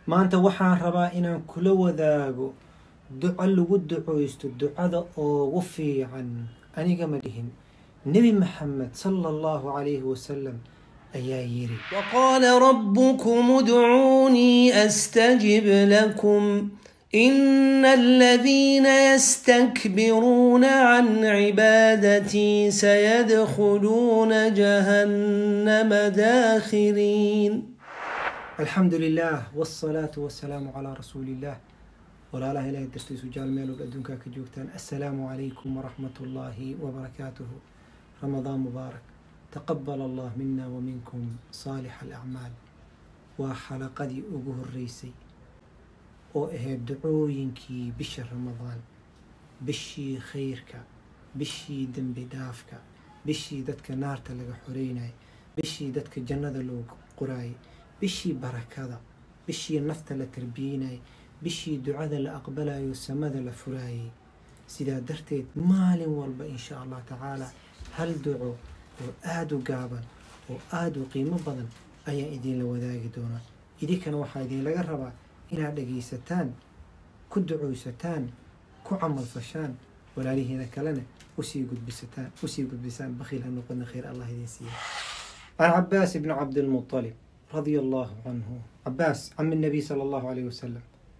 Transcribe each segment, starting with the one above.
maanta waxaan rabaa inaan kula wadaago duco lagu ducoysto ducada oogu fiican aniga ma dhihin nebi maxamed sala allahu calayhi wasalam ayaa yiri وقال ربكم ادعوني استجب لكم ان الذين يستكبرون عن عبادتي سيدخلون جهنم داخرين alxamdu lilah wsalaatu wasalaamu calaa rasuuliillah walaalaha ilahay dartiisu jaal meelood adduunkaa ka joogtaan assalaamu calaykum waraxmat ullaahi wabarakaatuhu ramadaan mubaarak taqabal allah mina wa minkum saalix alacmaal waa xalaqadii ugu horeysay oo ahayd ducooyinkii bisha ramadaan bishii khayrka bishii dembi dhaafka bishii dadka naarta laga xoreynaya bishii dadka jannada loo qoraayay bishii barakada bishii nafta la tarbiyeynayay bishii ducada la aqbalayo samada la furaayay sidaa darteed maalin walba insha allah tacaala hal duco oo aada u gaaban oo aada u qiimo badan ayaan idinla wadaagi doonaa idinkana waxaa idinlaga rabaa inaad dhagaysataan ku ducoysataan ku camalfashaan walaalihiina kalena usii gudbisataan usii gudbisaan bakhiil ha noqona khayr allah idin siiya can cabaas ibni cabdilmuطalib radia allahu canhu cabaas cami nabiy sala allahu alayh wasalam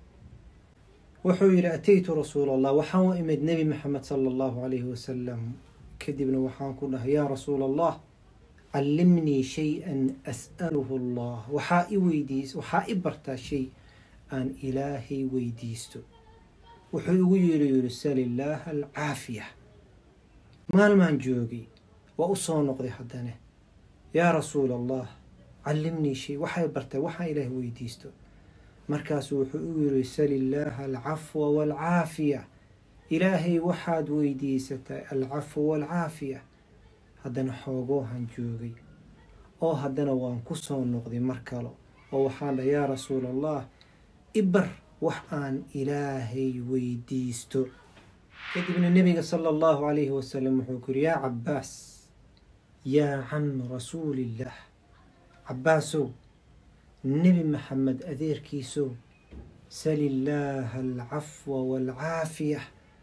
wuxuu yidhi ataytu rasuula allah waxaan u imid nebi maxamed sala allahu calayhi wasalam kadibna waxaan ku dhahay yaa rasuula allah callimnii shay-an as'aluhu allah waxaa i weydiis waxaa i bartaa shay aan ilaahay weydiisto wuxuu igu yidhi yidhi sal illaaha alcaafiya maalmaan joogay waa u soo noqday haddana yaa rasuula allah callimnii shay waxay bartay waxaan ilaahay weydiisto markaasuu wuxuu igu yidhi sal illaaha alcafwa waalcaafiya ilaahay waxaad weydiisatay alcafwa waalcaafiya haddana xoogoohan joogay oo haddana waan ku soo noqday mar kale oo waxaan dhahay yaa rasuula allah ibar wax aan ilaahay weydiisto kadibna nebiga sala allahu calayhi wasalam wuxuu ku yidhi yaa cabaas yaa cam rasuuliillah cabaasow nebi maxamed adeerkiisow sal illaaha alcafwa waalcaafiya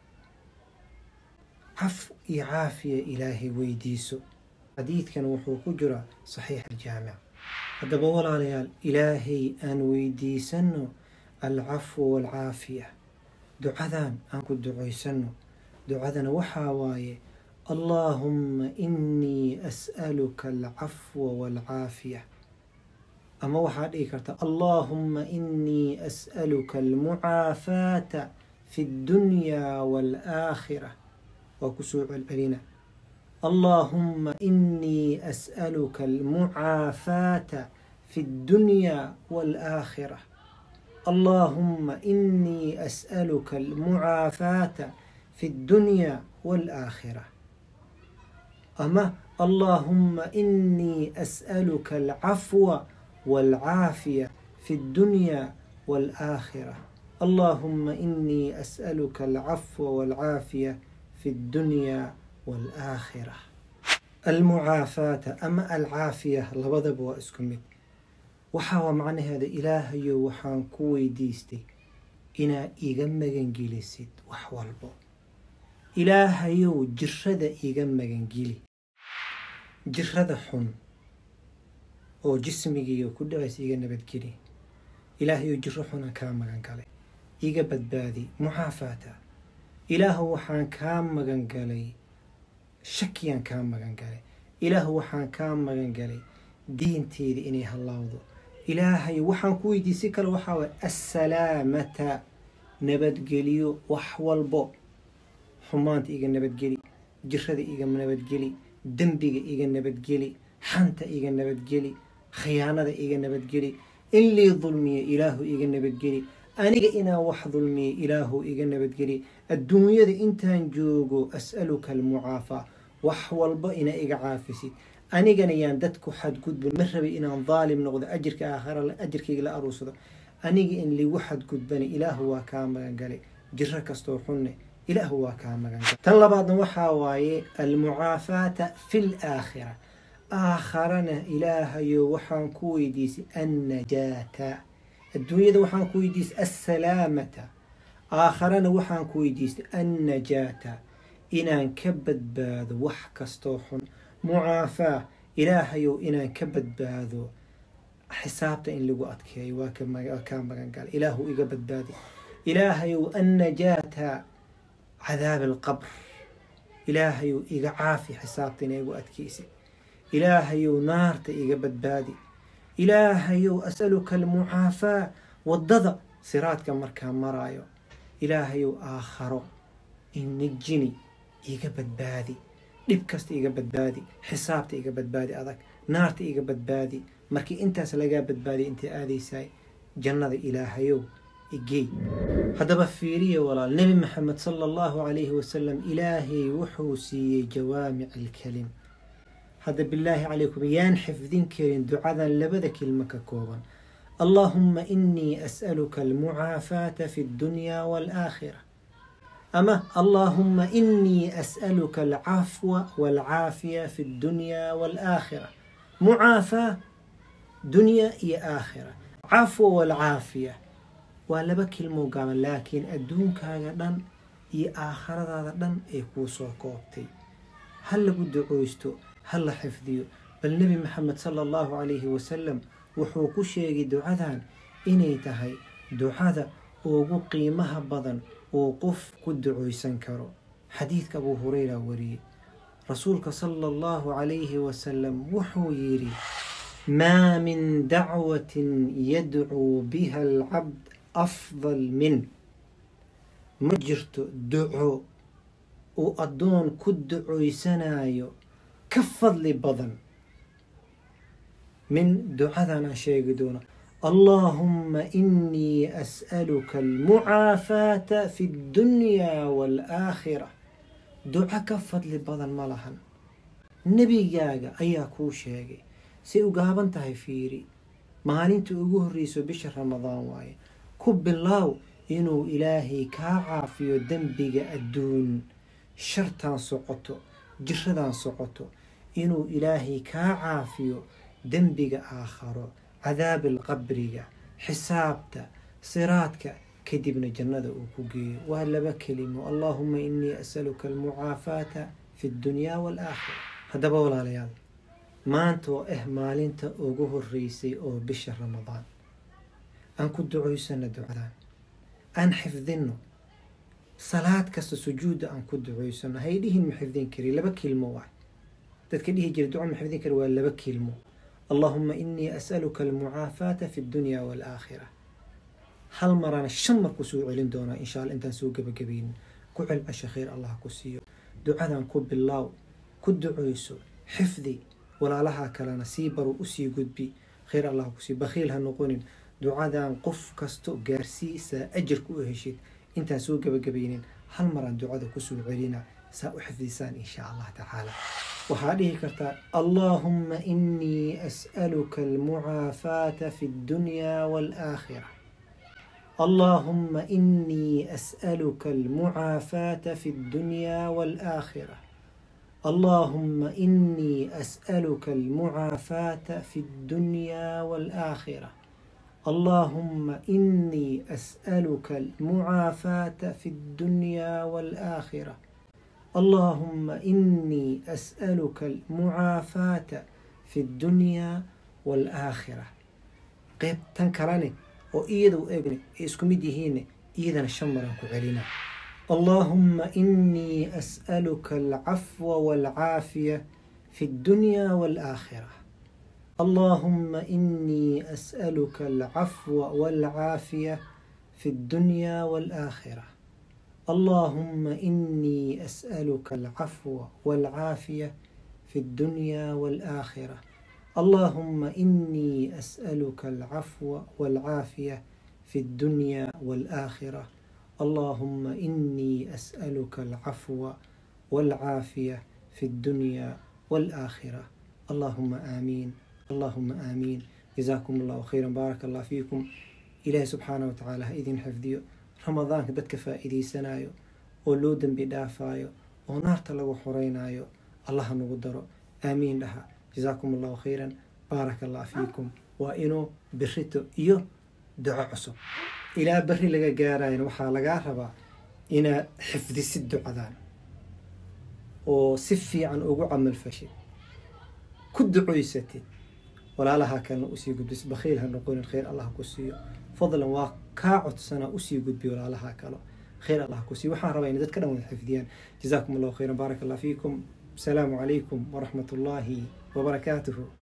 caf iyo caafiya ilaahay weydiiso xadiidkan wuxuu ku jiraa saxiix aljaamic haddaba walaalayaal ilaahay aan weydiisanno alcafwa waalcaafiya ducadan aan ku ducaysanno ducadana waxaa waaye allaahumma inii as'aluka alcafwa waalcaafiya ama waxaad dhigi karta allaahumma inii as'aluka almucaafaata fi ddunyaa waalaakhira waa kusoo celcelina allaahumma inii as'aluka almucaafaata fi ddunyaa waalaakhira allaahumma inii as'aluka almucaafaata fi ddunyaa waalaakhira ama allaahumma inii as'aluka alcafwa والعافية في الدنيا والآخرة اللهم إني أسألك العفو والعافية في الدنيا والآخرة المعافاة أما العافية لبضب واسكمت وحاوى معنى هذا إلهي وحان كوي ديستي إنا إيغم جيلسيد وحوالبو إلهي جرد إيغم جيلي جرد حن oo jismigiiyo ku dhaways iga nabadgeli ilaahayo jiro xuna kaa magan galay iga badbaadi mucaafaata ilaahu waxaan kaa magan galay shakiyaan kaa magan galay ilaahu waxaan kaa magan galay diinteeda inay hallawdo ilaahay waxaan ku weydiisay kale waxaa waay assalaamata nabadgeliyo wax walbo xumaanta iga nabadgeli jirada iga nabadgeli dembiga iga nabadgeli xanta iga nabadgeli khiyaanada iga nabadgeli in lii dulmiyo ilaahu iga nabadgeli aniga inaan wax dulmiyo ilaahu iga nabadgeli adduunyada intaan joogo as'aluka almucaafaa wax walba ina iga caafisid anigana yaan dadku xadgudbin ma rabay inaan daalim noqdo ajirka aakhara ajirkayga la aruursado aniga in ligu xadgudbana ilaahu waa kaa magan galay jiro kastoo xunne ilaahu waa kaa magan galay tan labaadna waxaa waaye almucaafaata fi laakhira aakharana ilaahayo waxaan ku weydiisay annajaata adduunyada waxaan ku weydiistay assalaamata aakharana waxaan ku weydiistay annajaata inaan ka badbaado wax kastoo xun mucaafaa ilaahayow inaan ka badbaado xisaabta in lagu adkeeyo waa kaa magan gala ilaahu iga badbaadi ilaahayow annajaata cadaab alqabr ilaahayow iga caafi xisaabta ina igu adkeysa ilaahayow naarta iga badbaadi ilaahayow asaluka almucaafaa waddada siraadka markaa maraayo ilaahayow aakharo inajini iga badbaadi dhib kasta iga badbaadi xisaabta iga badbaadi adag naarta iga badbaadi markii intaas lagaa badbaadiya intay aadaysaay jannada ilaahayow igey haddaba fiiriya walaal nebi maxamed sala allahu calayhi wasalam ilaahay wuxuu siiyey jawaamic alkelim hadda bilaahi calaykum yaan xifdin karin ducadan labada kelmo ka kooban allaahumma inii as'aluka almucaafaata fi ddunyaa waalaakhira ama allaahumma inii as'aluka alcafwa waalcaafiya fi ddunyaa waalaakhira mucaafaa dunya iyo aakhira cafwa waalcaafiya waa laba kelmoo gaaban laakiin adduunkaaga dhan iyo aakhiradaada dhan ay kuu soo koobtay ha lagu ducooysto ha la xifdiyo bal nebi maxamed sala allahu calayhi wasalam wuxuu ku sheegay ducadan inay tahay ducada ugu qiimaha badan uu qof ku ducooysan karo xadiidka abuu hureyra wariyey rasuulka sala allahu calayhi wasalam wuxuu yidhi maa min dacwatin yadcuu biha alcabd afdal min ma jirto duco uu addoon ku ducoysanayo ka fadli badan min ducadan aan sheegi doono allaahumma inii as'aluka almucaafaata fi ddunyaa waalaakhira duco ka fadli badan ma lahan nebigaaga ayaa kuu sheegay say u gaaban tahay fiiri maalintii ugu horreyso bisha ramadaan waaye ku bilaaw inuu ilaahay kaa caafiyo dembiga adduun shartaan socoto jiradaan socoto inuu ilaahay kaa caafiyo dembiga aakharo cadaabil qabriga xisaabta siraadka kadibna jannada uu ku geeyo waa laba kelimo allaahuma inii asaluka almucaafaata fi ddunyaa waalaakhira haddaba walaalayaal maanta oo ah maalinta ugu horeysay oo bisha ramadaan aan ku ducoysano ducadaan aan xifdinno salaad kasta sujuudda aan ku ducoysano hay dhihin ma xifdin kari laba kelmo waay dadka dhihi jira duco ma xifdin kari waa laba kelmo allaahuma inii as'aluka almucaafaata fi ddunyaa waalaakhira hal marana shan mar ku soo celin doonaa insha alla intaan soo gebagabaynin ku celcesha khayr allah ku siiyo ducadan ku bilaaw ku ducoyso xifdi walaalaha kalena sii baru usii gudbi khayr allah ku siiyo bakhiil ha noqonin ducadan qof kasto gaarsii saa ajarka u heshid intaan soo gebagabaynin hal maraan ducada kusoo celina saa u xifdisaan insha allah tacaala waxaa dhihi kartaa allaahumma inii as'aluka almucaafaata fi ddunyaa waalaakhira اللهم إني أسألك المعافاة في الدنيا والآخرة اللهم إني أسألك المعافاة في الدنيا والآخرة اللهم إني أسألك المعافاة في الدنيا والآخرة اللهم إني أسألك المعافاة في الدنيا والآخرة قيب تنكرني oo iyada u egni ay isku mid yihiinne iyadana shan maraan ku celina allaahumma inii as'aluka alcafwa waalcaafiya fi ddunyaa waalaakhira allaahumma inii as'aluka alcafwa waalcaafiya fi ddunyaa waalaakhira allaahumma inii as'aluka alcafwa waalcaafiya fi ddunyaa waalaakhira اللهم إني أسألك العفو والعافية في الدنيا والآخرة اللهم إني أسألك العفو والعافية في الدنيا والآخرة اللهم آمين اللهم آمين جزاكم الله خيرا بارك الله فيكم إلهي سبحانه وتعالى إذن حفظيو رمضان كدتك فائدي سنايو ولودن بدافايو ونارت لغو حرينايو الله نقدر آمين لها جزاكم الله خيرا بارك الله فيكم وإنو بريتو إيو duco cusub ilaa berri laga gaarayana waxaa lagaa rabaa inaad xifdisid ducadan oo si fiican ugu camal fashid ku ducoysatid walaalaha kalena usii gudbis bakhiil ha noqonin khayr allah ku siiyo fadlan waa kaa codsana usii gudbi walaalaha kalo khayr allah ku siiyo waxaan rabaa inay dadka dhan wada xifdiyaan jazaakum allahu khayran baaraka allah fiikum asalaamu calaykum waraxmat ullaahi wabarakaatuhu